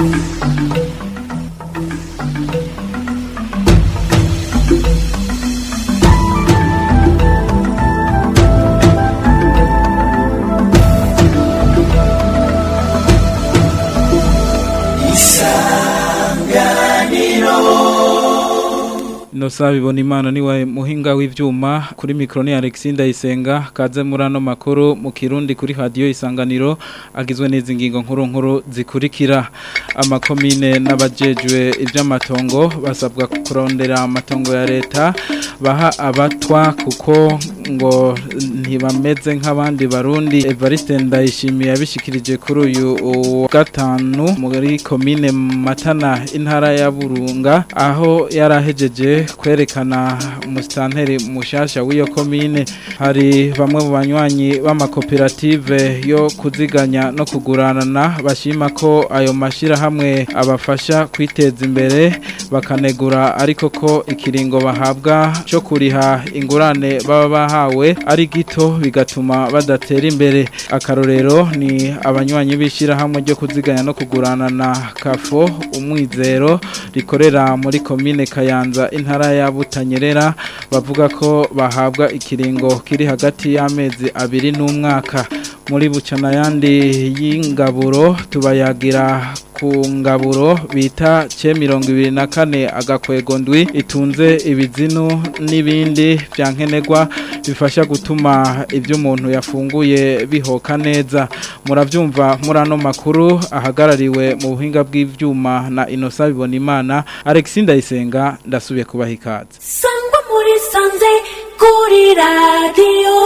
Inosa bibona imana niwe muhinga w'ivyuma kuri mikro ni Alexis Ndayisenga kaze muri ano makuru mu Kirundi kuri radio Isanganiro agizwe n'izi ngingo nkuru nkuru zikurikira amakomine n'abajejwe ivy'amatongo basabwa kurondera amatongo ya leta baha abatwa kuko ngo ntibameze nk'abandi barundi Evariste Ndayishimiye yabishikirije kuri uyu wa gatanu muri komine Matana intara ya Burunga aho yarahejeje kwerekana umusitanteri mushasha w'iyo komine hari bamwe mu banywanyi b'amakoperative yo kuziganya no kuguranana bashima ko ayo mashyirahamwe abafasha kwiteza imbere bakanegura ariko ko ikiringo bahabwa cyo kuriha ingurane baba bahawe ari gito bigatuma badatera imbere akarorero ni abanywanyi b'ishyirahamwe ryo kuziganya no kuguranana kafo umwizero rikorera muri komine kayanza intara ya butanyerera bavuga ko bahabwa ikiringo kiri hagati y'amezi abiri n'umwaka muri bucana yandi y'ingaburo tubayagira ku ngaburo bita ce mirongo ibiri na kane agakwego ndwi itunze ibizinu n'ibindi bya nkenerwa bifasha gutuma ibyo umuntu yafunguye bihoka neza murabyumva muri ano makuru ahagarariwe mu buhinga bw'ibyuma na inosa bibona imana Alexis Ndayisenga ndasubiye kubaha ikaze sangwa muri sanze kuri radiyo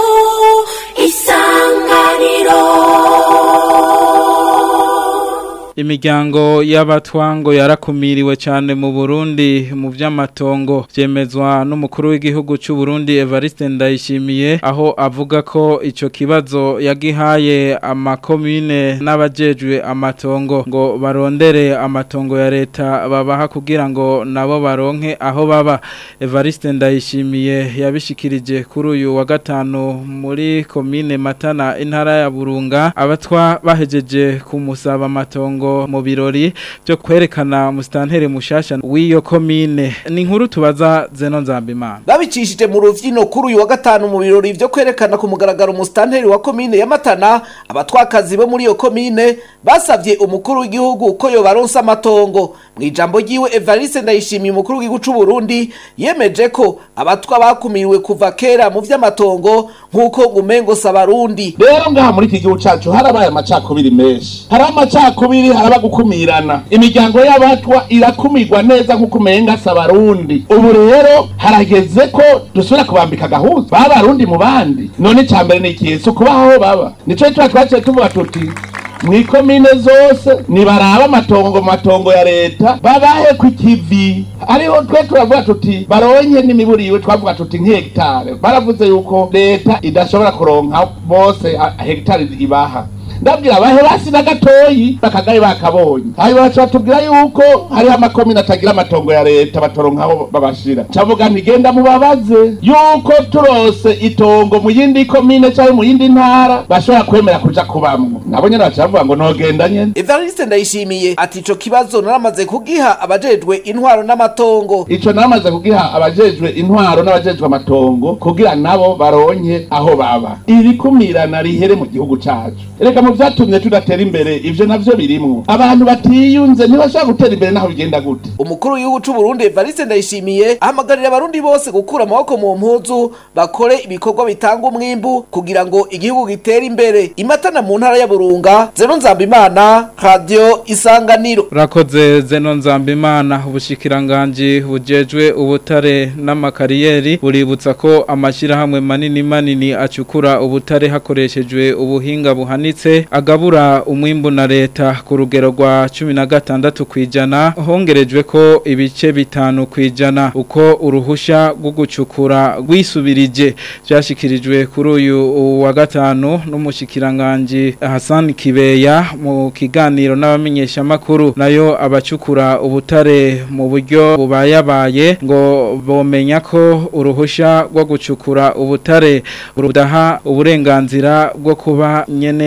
isanganiro Imiryango y'abatwango yarakumiriwe cyane mu Burundi mu by'amatongo byemezwa n'umukuru w'igihugu cy'u Burundi Evariste Ndayishimiye aho avuga ko ico kibazo yagihaye amakomine n'abajejwe amatongo ngo barondere amatongo ya leta babaha kugira ngo nabo baronke aho baba Evariste Ndayishimiye yabishikirije kuri uyu wa gatanu muri komine Matana intara ya Burunga abatwa bahejeje kumusaba amatongo mu birori byo kwerekana musitanteri mushasha w'iyo komine ni inkuru tubaza zeno nzambimana babicishije mu ruvyino kuri uyu wa gatanu mu birori byo kwerekana ku mugaragaro umusitanteri wa komine ya Matana abatwakazi bo muri iyo komine basavye umukuru w'igihugu ko yobaronsa amatongo mu ijambo ryiwe Evariste Ndayishimiye umukuru w'igihugu c'u Burundi yemeje ko abatwa bakumiriwe kuva kera mu vy'amatongo nk'uko gumengo sabarundi rero ngaha muri iki gihugu cacu harabaye amacakubiri menshi hari amacakubiri haraba gukumirana imiryango y'abatwa irakumirwa neza nk'uko umenga sabarundi ubu rero harageze ko dusubira kubambika gahuza babarundi mu bandi none icambere ni ikihe si ukubaho aho baba nico tuba twaciye tuvuga tuti mwikomine zose nibaraba amatongo mu matongo ya leta babahe ku kivi ariho twe turavuga tuti baronke n'imiburiwe twavuga tuti nk'hegitare baravuze yuko leta idashobora kuronka bose a- hegitari ibaha ndabwira bahe basi na gatoyi bakagaye bakabonye hanyuma baca batubwira yuko hariho amakomine atagira amatongo ya leta batoronka aho babashira cavuga ntigenda mubabaze yuko turose itongo mu yindi komine canke mu yindi ntara bashobora kwemera kuja kubamwo nabo nyene baca bavuga ngo nogenda nyene Evariste Ndayishimiye ati ico kibazo naramaze kugiha abajejwe intwaro n'amatongo ico namaze kugiha abajejwe intwaro n'abajejwe amatongo kugira nabo baronke aho baba iri kumirana rihere mu gihugu cacu reka mu vyatumye tudatera imbere ivyo navyo birimwo abantu batiyunze ntibashobora gutera imbere naho bigenda gute umukuru w'igihugu c'u Burundi Evariste Ndayishimiye ahamagarira abarundi bose gukura amaboko mu mpuzu bakore ibikorwa bitanga umwimbu kugira ngo igihugu gitere imbere imatana mu ntara ya Burunga Zeno Nzambimana Radio Isanganiro urakoze zeno nzambimana ubushikiranganji bujejwe ubutare n'amakariyeri buributsa ko amashyirahamwe manini manini acukura ubutare hakoreshejwe ubuhinga buhanitse agabura umwimbu na leta ku rugero rwa cumi na gatandatu ku ijana hongerejwe ko ibice bitanu ku ijana uko uruhushya rwo gucukura rwisubirije byashyikirijwe kuri uyu wa gatanu n'umushikiranganji Hassan Kibeya mu kiganiro n'abamenyeshamakuru nayo abacukura ubutare mu buryo bubayabaye ngo bomenya ko uruhushya rwo gucukura ubutare rudaha uburenganzira bwo kuba nyene ito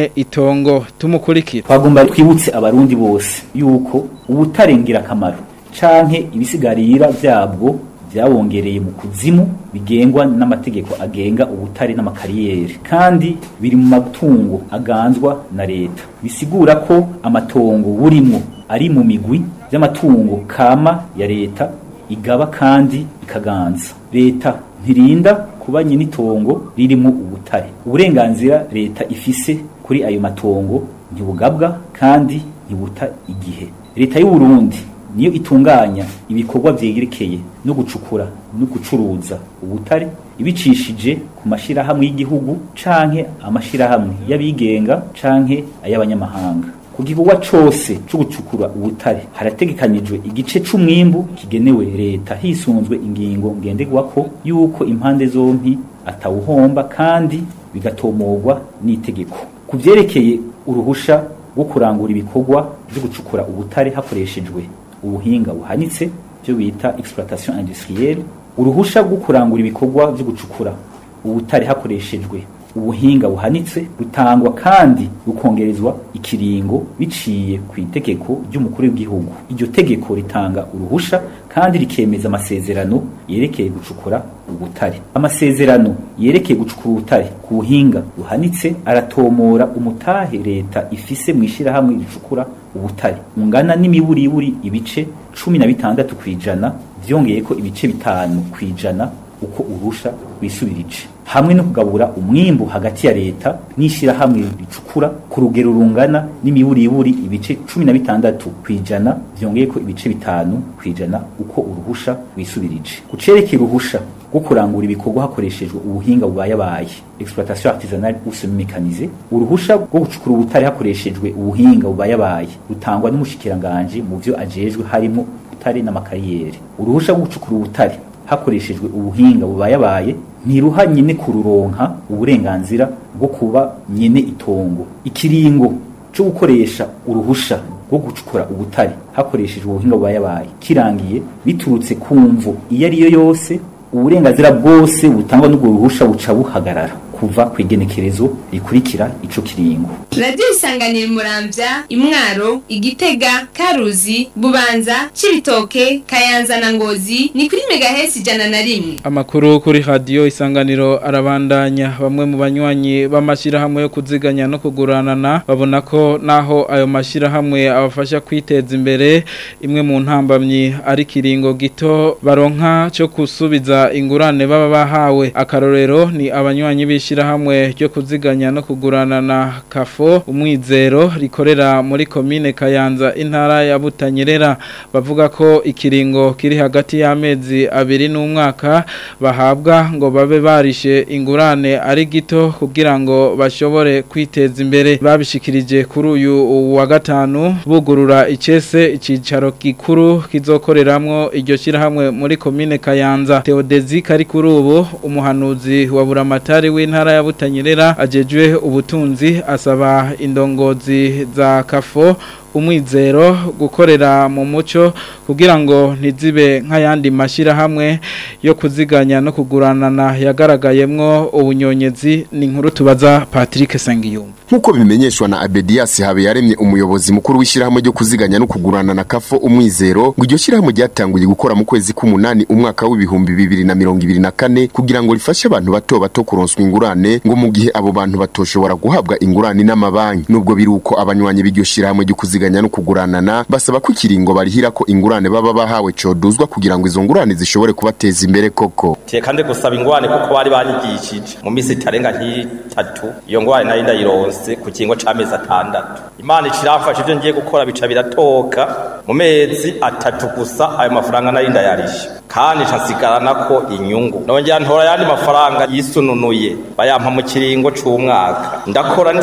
tongo tumukurikira twagomba twibutse abarundi bose yuko ubutare ngirakamaro canke ibisigarira vyabwo byabongereye mu kuzimu bigengwa n'amategeko agenga ubutare n'amakariyeri kandi biri mu matungo aganzwa na leta bisigura ko amatongo burimwo ari mu migwi y'amatungo kama ya leta igaba kandi ikaganza leta ntirinda kuba nyinitongo ririmo ubutare uburenganzira leta ifise kuri ayo matongo ntibugabwa kandi ntibuta igihe leta y'u Burundi niyo itunganya ibikorwa vyegerekeye no gucukura no gucuruza ubutare ibicishije ku mashirahamwe y'igihugu canke amashirahamwe y'abigenga canke ay'abanyamahanga ku gikorwa cose co gucukura ubutare harategekanijwe igice c'umwimbu kigenewe leta hisunzwe ingingo ngenderwako yuko impande zompi atawuhomba kandi bigatomorwa n'itegeko ku vyerekeye uruhusha rwo kurangura ibikorwa vyo gucukura ubutare hakoreshejwe ubuhinga buhanitse byo bita exploitation industrielle uruhusha rwo kurangura ibikorwa byo gucukura ubutare hakoreshejwe ubuhinga buhanitse rutangwa kandi rukongerezwa ikiringo biciye ku itegeko ry'umukuru w'igihugu iryo tegeko ritanga uruhusha kandi rikemeza amasezerano yerekeye gucukura ubutare amasezerano yerekeye gucukura ubutare ku buhinga buhanitse aratomora umutahe leta ifise mu ishirahamwe ricukura ubutare ungana n'imiburiburi ibice cumi na bitandatu kw'ijana vyongeyeko ibice bitanu kw'ijana uko urusha wisubirije hamwe no kugabura umwimbu hagati ya leta n'ishirahamwe ricukura ku rugero rungana n'imiburiburi ibice cumi na bitandatu kw'ijana vyongeyeko ibice bitanu kw'ijana uko uruhusha wisubirije kucerekeye uruhusha rwo kurangura ibikorwa hakoreshejwe ubuhinga bubayabaye exploitation artisanale ou semi-mécanisée uruhusha rwo gucukura ubutare hakoreshejwe ubuhinga bubayabaye rutangwa n'umushikiranganje mu vyo ajejwe harimo ubutare n'amakariyeri uruhusha rwo gucukura ubutare hakoreshejwe ubuhinga bubayabaye ntiruha nyine kururonka uburenganzira bwo kuba nyine itongo ikiringo cyo gukoresha uruhusha rwo gucukura ubutare hakoreshejwe ubuhinga bubayabaye kirangiye biturutse ku mvu iyo ari yo yose uburenganzira bwose butangwa n'ubwo ruhusha buca buhagarara kuva ku igenekerezo rikurikira ico kiringo radiyo isanganira muramvya imwaro igitega karuzi bubanza cibitoke kayanza na ngozi ni kuri megahesi ijana na rimwe Amakuru kuri radio isanganiro arabandanya bamwe mu banywanyi b'amashirahamwe yo kuziganya no kuguranana babona ko naho ayo mashirahamwe abafasha kwiteza imbere imwe mu ntambamyi ari kiringo gito baronka cyo kusubiza ingurane baba bahawe akarorero ni abanywanyi b'ishirahamwe ryo kuziganya no kuguranana kafo umwizero rikorera muri komine Kayanza intara ya Butanyerera bavuga ko ikiringo kiri hagati y'amezi abiri n'umwaka bahabwa ngo babe barishe ingurane ari gito kugira ngo bashobore kwiteza imbere babishikirije kuri uyu wa gatanu bugurura icese icicaro gikuru kizokoreramwo iryo shirahamwe muri komine Kayanza Theodezi kari kuri ubu umuhanuzi wa buramatari w'intara ya Butanyerera ajejwe ubutunzi asaba indongozi za kafo umwizero gukorera mu muco kugira ngo ntizibe nk'ayandi mashyirahamwe yo kuziganya no kuguranana yagaragayemwo ubunyonyezi ni inkuru tubaza Patrick Sengiyumva Nkuko bimenyeshwa na Abedias habe yaremye umuyobozi mukuru w'ishyirahamwe ryo kuziganya no kugurana na kafo umwizero ngo iryo shyirahamwe ryatanguye gukora mu kwezi k'umunani umwaka w'ibihumbi bibiri na mirongo ibiri na kane kugira ngo rifashe abantu bato bato kuronswa ingurane ngo mu gihe abo bantu batoshobora guhabwa ingurane n'amabanki nubwo biri uko abanywanyi b'iryo shyirahamwe ryo kuziganya no kuguranana basaba ko ikiringo barihira ko ingurane baba bahawe coduzwa kugira ngo izo ngurane zishobore kubateza imbere koko kandi gusaba ingurane kuko bari banyigishije mu minsi itarenga nk'itatu iyo ngurane nari ndayironse ku kiringo c'amezi atandatu imana ikiramfasha ivyo ngiye gukora bica biratoka mu mezi atatu gusa ayo mafaranga nari ndayarisha kandi nsigara ko inyungu nongera ntora ayandi mafaranga yisununuye bayampa mu kiringo c'umwaka ndakora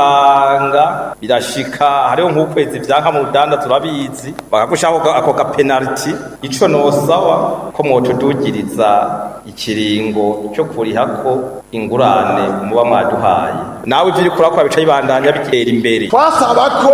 ndirukanga birashika hariho nk'ukwezi vyanka mu rudanda turabizi bakagushako ako gapenaliti ico nosaba ko mwotudugiriza ikiringo cyo kurihako ingurane muba mwaduhaye nawe ivyo uriko urakora bica bibandanya bitera imbere twasaba ko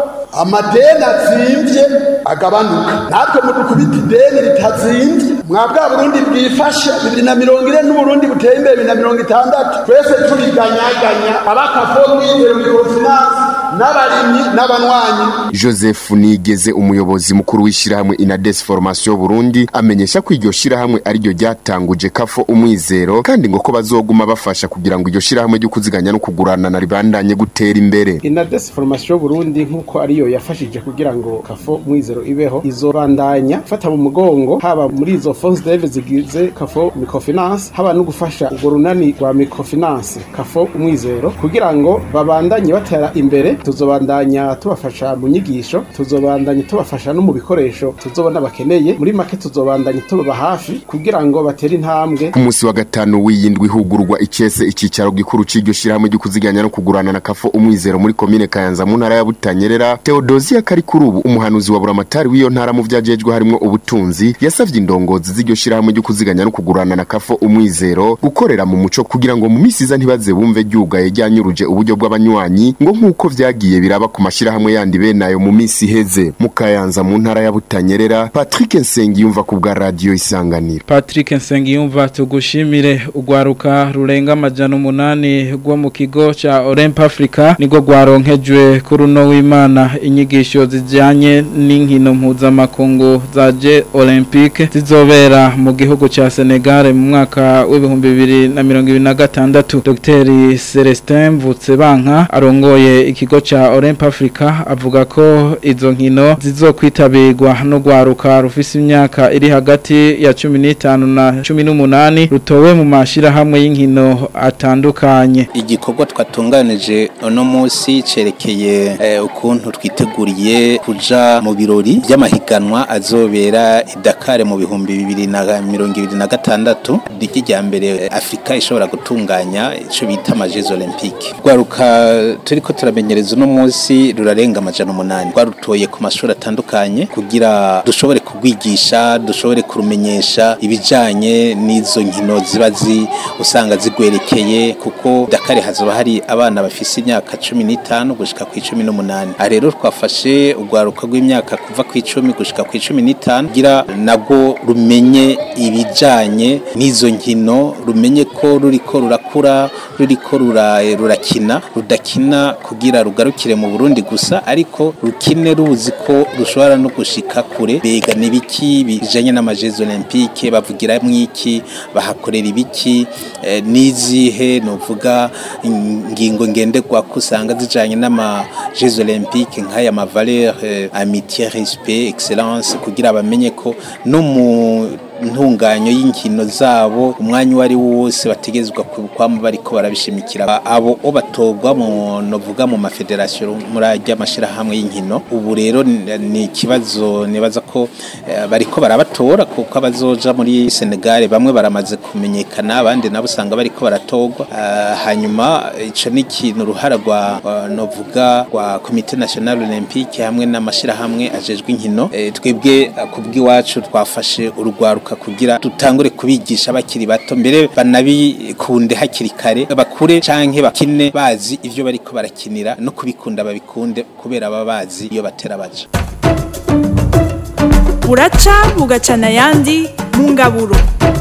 amadeni azimvye agabanuka natwe mudukubita ideni ritazimvye mwa bwa burundi bwifashe bibiri na mirongo ine n'uburundi buteye imbere bibiri na mirongo itandatu twese turiganyaganya abakafo mwizero mikofinansi n'abarimyi n'abanywanyi Joseph Nigeze umuyobozi mukuru w'ishirahamwe Inades Formation Burundi amenyesha ko iryo shirahamwe ari ryo ryatanguje kafo umwizero kandi ngo ko bazoguma bafasha kugira ngo iryo shirahamwe ryo kuziganya no kugurana na ribandanye gutera imbere inades formation burundi nk'uko ariyo yafashije kugira ngo kafo mwizero ibeho izobandanya fata mu mugongo haba muri izo fonds deve zigize kafo microfinance haba no gufasha urwo runani rwa microfinance kafo umwizero kugira ngo babandanye batera imbere tuzobandanya tubafasha mu nyigisho tuzobandanya tubafasha no mu bikoresho tuzobona bakeneye muri make tuzobandanya tubaba hafi kugira ngo batere intambwe ku munsi wa gatanu w'iyindwi hugurwa icese icicaro gikuru c'iryo shirahamwe ryo kuziganya no kugurana na kafo umwizero muri komine Kayanza mu ntara ya Butanyerera Theodosia Karikurubu umuhanuzi wa buramatari w'iyo ntara mu vyajejwe harimo ubutunzi yasavye indongozi z'iryo shirahamwe ryo kuziganya no kugurana na kafo umwizero gukorera mu muco kugira ngo mu misi iza ntibaze bumve ryugaye ryanyuruje uburyo bw'abanywanyi ngo nk'uko vyagiye biraba ku mashirahamwe yandi benayo mu misi iheze mu Kayanza mu ntara ya Butanyerera Patrick Nsengiyumva ku bwa radio isanganiro Patrick Nsengiyumva tugushimire ugwaruka rurenga amajana umunani rwo mu kigo ca Olymp Africa niko gwaronkejwe kuri uno w'Imana inyigisho zijanye n'inkino mpuzamakungu za J Olympique zizobera mu gihugu ca Senegal mu mwaka w'ibihumbi bibiri na mirongo ibiri na gatandatu Dr Celestin Mvutsebanka arongoye ikigo ca Olymp Africa avuga ko izo nkino zizokwitabirwa no gwaruka rufise imyaka iri hagati ya 15 na 18 rutowe mu mashirahamwe y'inkino atandukanye igikorwa twatunganije uno munsi cerekeye eh, ukuntu twiteguriye kuja mu birori by'amahiganwa azobera i Dakar mu bihumbi bibiri na mirongo ibiri na gatandatu riki rya mbere eh, Afrika ishobora gutunganya ico bita amajezi olympique rwaruka turiko turamenyereza uno munsi rurarenga amajana umunani rwarutoye ku mashuri atandukanye kugira dushobore kugwigisha dushobore kurumenyesha ibijanye n'izo nkino ziba zi usanga zigwerekeye kuko Dakar hazoba hari abana bafise imyaka 15 gushika ku 18 aha rero twafashe urwaruka rw'imyaka kuva ku 10 gushika ku 15 kugira nabwo rumenye ibijanye n'izo nkino rumenye ko ruriko rurakura ruriko rura, rurakina rudakina kugira rugarukire mu Burundi gusa ariko rukine ruzi ko rushobora no gushika kure bega nibiki bijanye n'amajezi olympique bavugira mwiki bahakorera ibiki eh, nizihe novuga ingingo ngenderwa kusanga zijanye n'ama Jeux olympiques nk'aya ma valeur eh, amitié respect excellence kugira bamenye ko no mu ntunganyo y'inkino zabo umwanya uwo ari wo wose bategezwa kwama bariko barabishimikira abo o batogwa mu novuga mu mafederasiyo muri ajya amashirahamwe y'inkino ubu rero ni ikibazo nibaza ko eh, bariko barabatora kuko abazoja muri Senegal bamwe baramaze kumenyekana abandi nabo usanga bariko baratogwa uh, hanyuma ico ni ikintu uruhara rwa uh, novuga rwa Comité National Olympique hamwe n'amashirahamwe ajejwe inkino eh, twebwe uh, kubw'iwacu twafashe urugwaruka kugira tutangure kubigisha bakiri bato mbere banabikunde hakiri kare bakure canke bakine bazi ivyo bariko barakinira no kubikunda babikunde kubera baba bazi iyo batera baje buraca bugacana ayandi mu ngaburo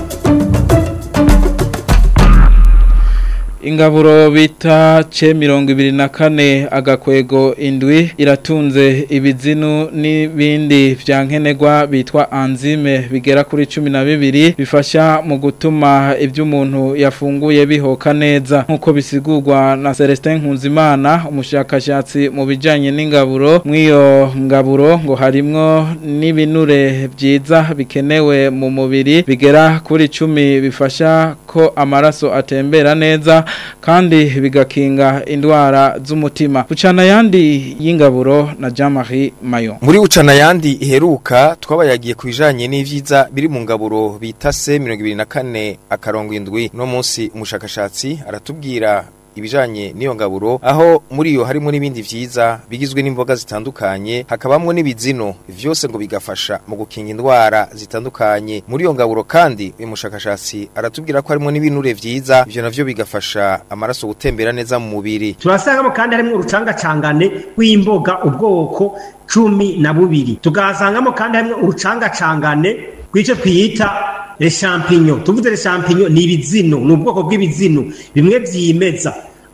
ingaburo bita ce mirongo ibiri na kane agakwego indwi iratunze ibizinu n'ibindi vya nkenerwa bitwa anzime bigera kuri cumi na bibiri bifasha mu gutuma ibyo umuntu yafunguye bihoka neza nk'uko bisigurwa na Celestin Nkunzimana umushakashatsi mu bijanye n'ingaburo mw'iyo ngaburo ngo harimwo n'ibinure byiza bikenewe mu mubiri bigera kuri cumi bifasha ko amaraso atembera neza kandi bigakinga indwara z'umutima ucana yandi y'ingaburo na Jean-Marie Mayon muri ucana yandi iheruka twabayagiye ku bijanye n'ivyiza biri mu ngaburo bita se 24 akarongo indwi no munsi umushakashatsi aratubwira ibijanye n'iyo ngaburo aho muri iyo harimo n'ibindi vyiza bigizwe n'imboga zitandukanye hakabamwo n'ibizino vyose ngo bigafasha mu gukinga indwara zitandukanye muri iyo ngaburo kandi uyu mushakashatsi aratubwira ko harimo n'ibinure vyiza ivyo navyo bigafasha amaraso gutembera neza mu mubiri turasangamo kandi harimo urucangacangane rw'imboga ubwoko cumi na bubiri tukahasangamo kandi harimo urucangacangane rw'icyo twiyita le champignon tuvuze le champignon ni ibizino ni ubwoko bw'ibizino bimwe vyimeza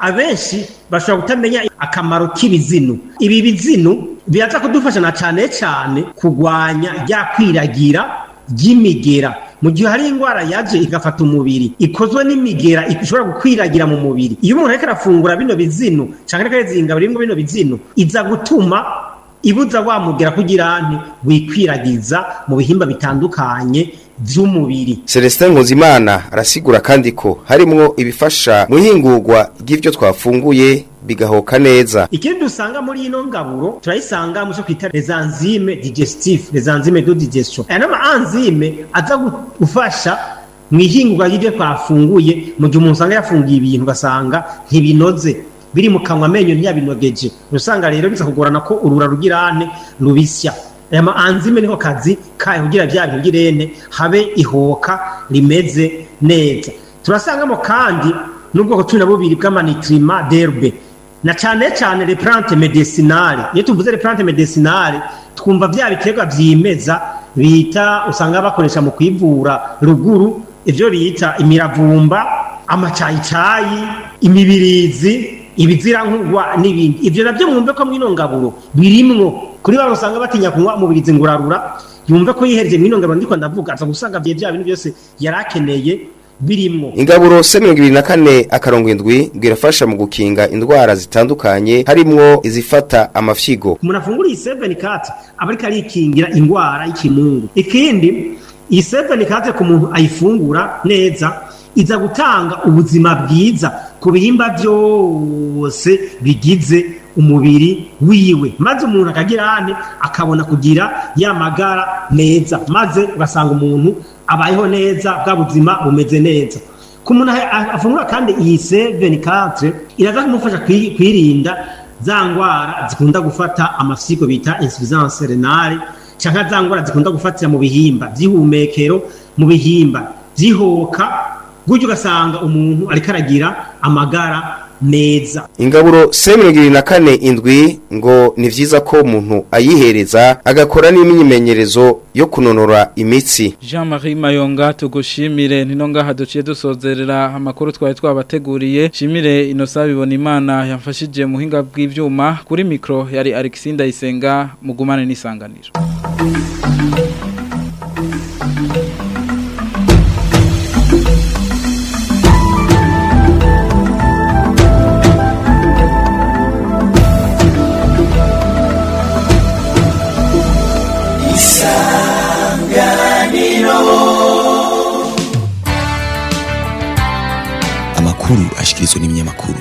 abenshi bashobora kutamenya akamaro k'ibizinu ibi bizinu biraza kudufasha na cyane cyane kurwanya rya kwiragira ry'imigera mu gihe hari indwara yaje igafata umubiri ikozwe n'imigera ishobora gukwiragira mu mubiri iyo umuntu ariko arafungura bino bizinu cyangwa ariko arizinga birimo bino bizinu iza gutuma ibuza wamugera kugira nti wikwiragiza mu bihimba bitandukanye by'umubiri Celestin Nkuzimana arasigura kandi ko harimwo ibifasha mu ihingurwa ry'ivyo twafunguye bigahoka neza ikindi dusanga muri ino ngaburo turayisanga mu cyo kwita les enzymes digestifs les enzymes de digestion aya nama enzyme aza gufasha mu ihingurwa ry'ivyo twafunguye mu gihe umuntu usanga yafungiye ibintu ugasanga ntibinoze biri mu kanwa amenyo ntiyabinogeje usanga rero biza kugorana ko urura rugirane rubisya aya ma enzyme niho kazi kayo kugira bya bintu girene habe ihoka rimeze neza turasangamo kandi n'ubwoko cumi na bubiri bw'amanitrima derbe na cyane cyane les plantes medicinales iyo tuvuze les plantes medicinales twumva bya biterwa vyimeza bita usanga bakoresha mu kwivura ruguru ivyo bita imiravumba amacayicayi imibirizi ibizirankugwa n'ibindi ivyo navyo mwumve ko mwino ngaburo birimwo kuri bano usanga batinya kunywa umubirizi ngurarura yumve ko yihereje mwino ngaburo ndiko ndavuga aza gusanga vye vya bintu byose yarakeneye birimwo ingaburo se mirongo ibiri na kane akarongo indwi bwirafasha mu gukinga indwara zitandukanye harimwo izifata amafyigo umuntu afunguriye iseveni kati aba ariko arikingira indwara y'ikimungu ikindi iyi seveni kati ku muntu ayifungura neza iza gutanga ubuzima bwiza ku bihimba byose bigize umubiri wiwe maze umuntu akagira hane akabona kugira ya magara meza maze ugasanga umuntu abayeho neza bwa buzima bumeze neza ku muntu afungura kandi iyi seveni katre iraza kumufasha kwirinda za ndwara zikunda gufata amafyigo bita insuffisance renale cyangwa za ndwara zikunda gufatira mu bihimba by'ihumekero mu bihimba by'ihoka gutyo ugasanga umuntu ariko aragira amagara meza ingaburo se mirongo irindwi na kane indwi ngo ni byiza ko umuntu ayihereza agakora n'imyimenyerezo yo kunonora imitsi jean marie mayonga tugushimire nino ngaha duciye dusozerera amakuru twari twabateguriye shimire inosa bibona imana yamfashije muhinga bw'ibyuma kuri mikoro yari alexi ndayisenga mugumane n'isanganiro amakuru ashikirizwa n'ibinyamakuru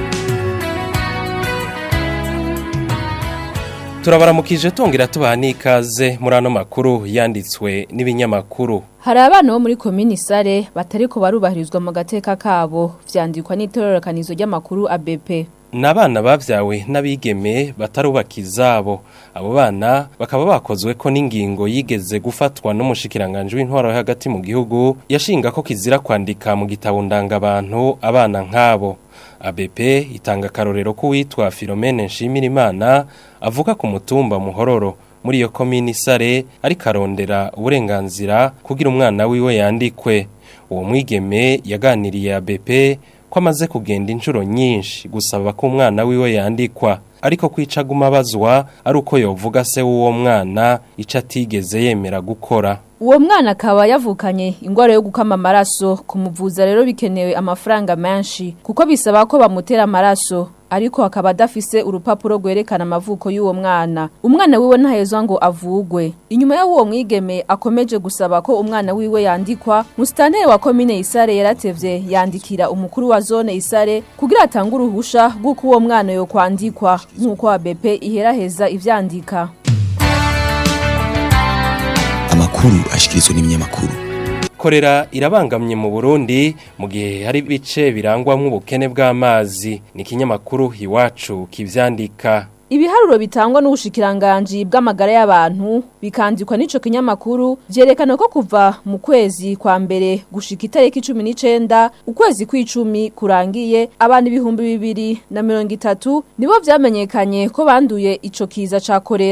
turabaramukije tongera tubaha n'ikaze muri ano makuru yanditswe n'ibinyamakuru hari abana bo muri komini sare batari ko barubahirizwa mu gateka kabo vyandikwa n'itororokanizo ry'amakuru ABP ni abana babyawe n'abigeme batarubaka izabo abo bana bakaba bakozwe ko n'ingingo yigeze gufatwa n'umushikiranganje w'intwaro hagati mu gihugu yashinga ko kizira kwandika mu gitabo ndangabantu abana nk'abo ABP itanga akarorero k'uwitwa Philomene Nshimirimana avuga ku mutumba muhororo muri iyo komini sare ariko arondera uburenganzira kugira umwana wiwe yandikwe uwo mwigeme yaganiriye ABP ko amaze kugenda inshuro nyinshi gusaba ko umwana wiwe yandikwa ariko kwicaguma abazwa ari uko yovuga se w'uwo mwana icyo atigeze yemera gukora uwo mwana akaba yavukanye ingwara yo gukama amaraso kumuvuza rero bikenewe amafaranga menshi kuko bisaba ko bamutera amaraso ariko akaba adafise urupapuro rwerekana amavuko y'uwo mwana umwana wiwe ntahezwa ngo avugwe inyuma y'uwo mwigeme akomeje gusaba ko umwana wiwe yandikwa musitanteri wa komine isare yaratevye yandikira umukuru wa zone isare kugira atange uruhusha rw'uko uwo mwana yo kwandikwa nk'uko ABP iheraheza ivyandika amakuru ashikirizwa n'ibinyamakuru korera irabangamye mu Burundi mu gihe hari bice birangwamwo ubukene bw'amazi ni kinyamakuru iwacu kivyandika Ibiharuro bitangwa n'ubushikiranganje bw'amagara y'abantu bikandikwa n'ico kinyamakuru vyerekana ko kuva mu kwezi kwa mbere gushika itariki 19 ukwezi kw'icumi kurangiye abantu ibihumbi bibiri na mirongo itatu nibo vyamenyekanye ko banduye ico kiza ca korera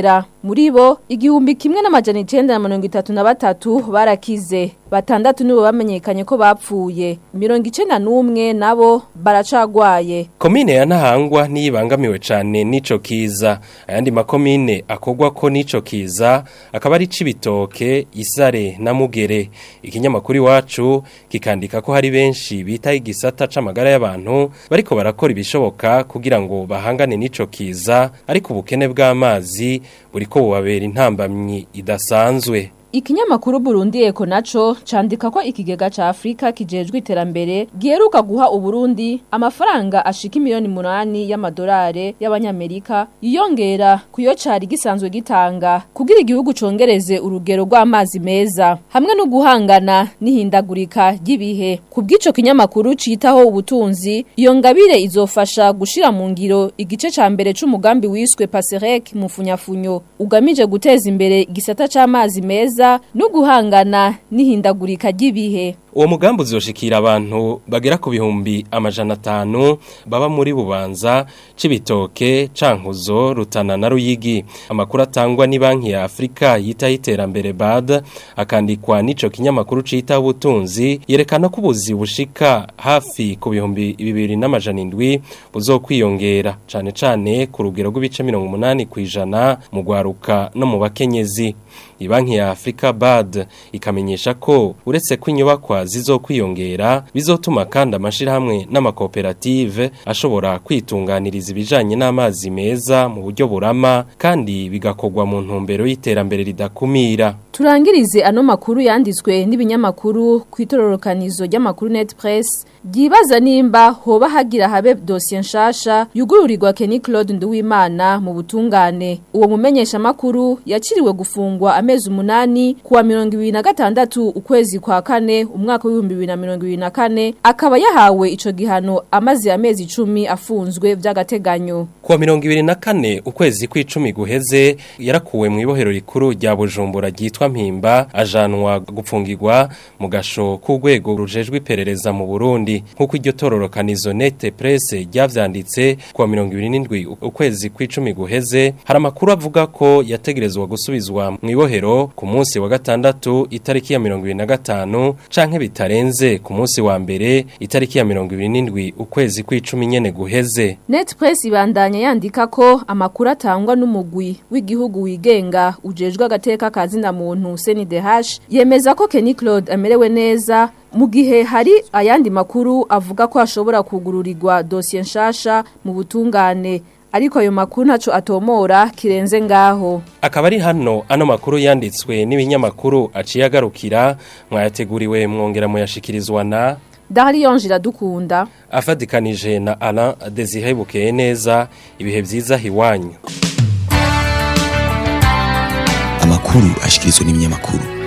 muri bo igihumbi kimwe n'amajana icenda na mirongo itatu na batatu barakize batandatu nibo bamenyekanye ko bapfuye mirongo icenda n'umwe nabo baracagwaye Komine ya Ntahangwa niyibangamiwe cane n'ico kiza ayandi makomine akogwa ko n'ico kiza akaba ari cibitoke isare na mugere ikinyamakuru iwacu kikandika ko hari benshi bita igisata c'amagara y'abantu bariko barakora ibishoboka kugira ngo bahangane n'ico kiza ariko ubukene bw'amazi buriko bubabera intambamyi idasanzwe Ikinyamakuru Burundi Eko naco candika ko ikigega ca Afrika kijejwe iterambere giheruka guha Uburundi amafaranga ashika miliyoni munani y'amadolari y'abanyamerika yiyongera kuyo cari gisanzwe gitanga kugira igihugu congereze urugero rw'amazi meza hamwe no guhangana n'ihindagurika ry'ibihe kubw'ico kinyamakuru citaho ubutunzi iyo ngabire izofasha gushira mu ngiro igice ca mbere c'umugambi wiswe Paserek mu funyafunyo ugamije guteza imbere igisata c'amazi meza no guhangana n'ihindagurika ry'ibihe Uwo mugambi uzoshikira abantu bagera ku bihumbi amajana atanu baba muri bubanza cibitoke cankuzo rutana na ruyigi amakuru atangwa ni banki ya Afrika yita iterambere BAD akandikwa nico kinyamakuru cita ubutunzi yerekana ko ubuzi bushika hafi ku bihumbi bibiri n'amajana indwi buzokwiyongera cane cane ku rugero rw'ibice 80 kwijana mu gwaruka no mu bakenyezi Ibanki ya Afrika BAD ikamenyesha ko uretse ko inyubakwa zizokwiyongera bizotuma kandi amashirahamwe n'amakoperative ashobora kwitunganiriza ibijanye n'amazi meza mu buryo burama kandi bigakogwa mu ntumbero y'iterambere ridakumira Turangirize ano makuru yanditswe n'ibinyamakuru kwitororokanizo ry'amakuru Net Press Gibaza nimba hoba hagira habe dossier nshasha yugururirwa Kenny Claude Nduwimana mu butungane uwo mumenyesha makuru yaciriwe gufungwa amezi umunani kuwa mirongo ibiri na gatandatu ukwezi kwa kane umwaka w'ibihumbi bibiri na mirongo ibiri na kane akaba yahawe ico gihano amaze amezi icumi afunzwe vy'agateganyo kuwa mirongo ibiri na kane ukwezi kw'icumi guheze yarakuwe mu ibohero rikuru rya Bujumbura ryitwa Mpimba ajanwa gupfungirwa mu gasho k'urwego rujejwe iperereza mu Burundi nk'uko iryo tororokanizo Nete Presse ryavyanditse kuwa mirongo ibiri n'indwi ukwezi kw'icumi guheze hari amakuru avuga ko yategerezwa gusubizwa mu ibohero ku munsi wa gatandatu itariki ya mirongo ibiri na gatanu canke bitarenze ku munsi wa mbere itariki ya mirongo ibiri n'indwi ukwezi kw'icumi nyene guheze Net Press ibandanya yandika ko amakuru atangwa n'umugwi w'igihugu wigenga ujejwe agateka kazina muntu CNDH yemeza ko Kenny Claude amerewe neza mu gihe hari ayandi makuru avuga ko ashobora kugururirwa dossier nshasha mu butungane ariko ayo makuru ntaco atomora kirenze ngaho akaba ari hano ano makuru yanditswe n'ibinyamakuru aciye agarukira mwayateguriwe mwongera muyashikirizwa na Darion Jiradukunda afadikanije na Alain Desire Bukeye neza ibihe vyiza hiwanyu amakuru ashikirizwa n'ibinyamakuru